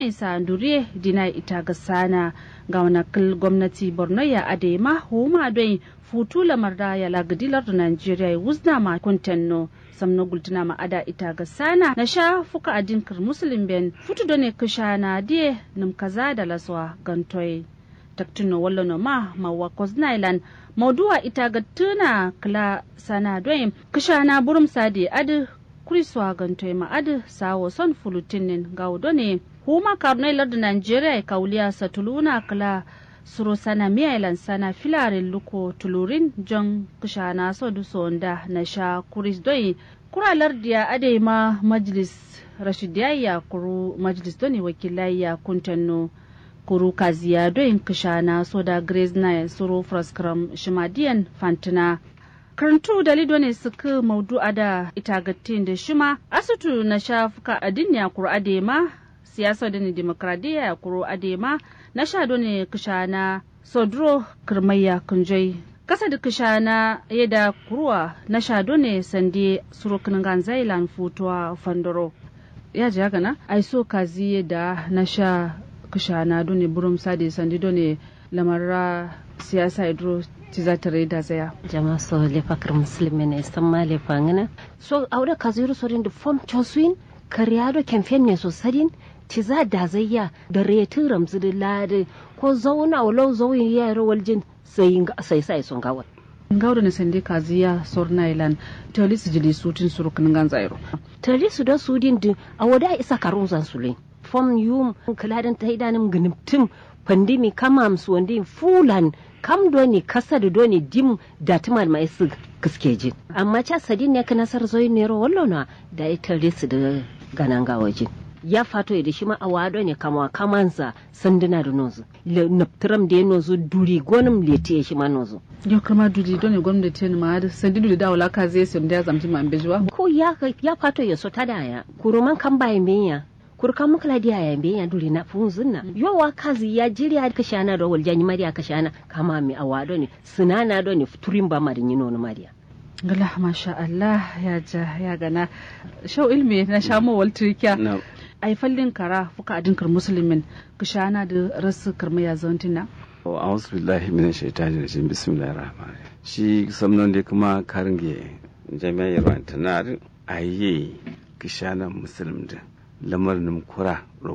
isa duriye dina ita ga sana ga wanakil gwamnati borno ya adema huma don futu lamar da ya lagadilar da nigeria ya wuzna ma kuntenno samno gultuna ma ada ita ga sana na sha fuka adinkar musulun ben futu da ne kisha na die nim kaza da laswa gantoy taktuno wallo no ma mawa koznailan mauduwa ita ga tuna kala sana don kisha na burum sadi adi kuriswa gantoy ma adi sawo son fulutinin gaudo ne huma karnai lardu nigeria kauliya satuluna kala suro sana miyailan sana filarin luko tulurin jon kushana so du sonda na sha kuris doi kuralar diya ade ma majlis rashidiyayya kuru majlis doni wakilayya kuntanno kuru kaziya doyin kushana so da grace na suro fraskram shimadiyan fantina karantu dalido ne suka maudu da itagatin da shima asutu na shafuka adinya kuru ade ma siyasa da ne demokradiyya ya kuro adema na sha ne kishana sodro kirmayya kunjai kasa da kishana yada kuruwa na sha ne sande surukin ganzailan futuwa fandoro ya ji haka na ai so kazi da na sha kishana done burum sade sande done lamarra siyasa idro ti za ta da zaya jama so le fakar muslimi ne san ma le fangana so aure kaziru sorin da form chosuin kariyado campaign ne so sadin ti za da zayya da retin ramzu da ladi ko zauna walau zauyin yara waljin sai sai sai sun gawa ngawdo ne sande kaziya sorna ilan tali su jili sutin surukin gan zairo tali su da su din din a wada isa karun zan sulai fom yum kaladan ta idanum gnimtim pandemi kamam su wandi fulan kam doni kasa da doni dim da tumal mai su kiskejin amma ca sadin ne kana sar zoyin nero wallona da ita su da ganan gawajin ya fato da shi ma a wado ne kama kamansa sanduna da nozu naptram da ya nozu duri gonim lete shi ma nozu yau kama duri don ne gwamnati ne ma da sandi duri da wala ka zai sim da zamti ma bejuwa ko ya ya fato ya so tada ya kuruman kan bayan benya kurka mukla dia ya benya duri na funzun na yo wa kazi ya jiriya ka shana da wal janyi mariya ka shana kama mi a wado ne sunana do ne turin ba ma da yino no mariya gala masha Allah ya ja ya gana shau ilmi na shamo wal trikiya ai fallin kara fuka adinkar musulmin kishana da rasu karma ya zantina wa a'udhu billahi minash shaitani rajim bismillahir rahmanir shi samnon da kuma karinge jami'ar rantanar ayi kishana musulmin da lamarin kura